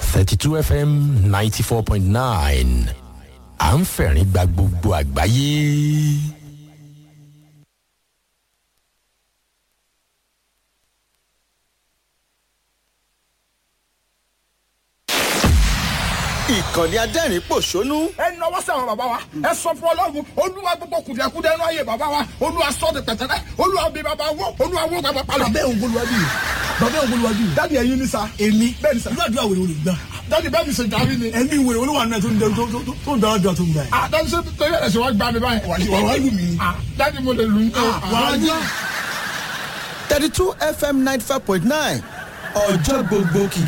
thirty two fm ninety four point nine à ń fẹ̀rín gba gbogbo àgbáyé. ìkànnì adẹ́rìn pòṣónú ẹ nọwọ́ sí àwọn bàbá wa ẹ sọ fún ọlọ́run olúwa gbogbo kùdìẹ̀kudẹ inú ayé bàbá wa olúwa sọ de pẹ̀tẹ́lẹ̀ olúwa bí bàbá wọ olúwa wọ bàbá palọ̀. bàbá òun bolúwa bí bàbá òun bolúwa bí. dáàdi ẹyin ní sa. èmi bẹ́ẹ̀ ni sa. ìlú àdúrà wèrè wèrè gbà. dáàdi bẹ́ẹ̀ mi ṣe jàrí ni. ẹ̀mí wèrè olúwa náà tó ń dẹ- tó tó- tó- tó ń dára dùn tó ń gbà yẹn. ah dáàdi ṣe torí ẹ̀ ṣe wá gbá mi báyìí. wà wá lù mí. ah dáàdi mo lè lù ú. wà á yá. thirty two fm ninety five point nine ọjọ́ gbogbo kìkì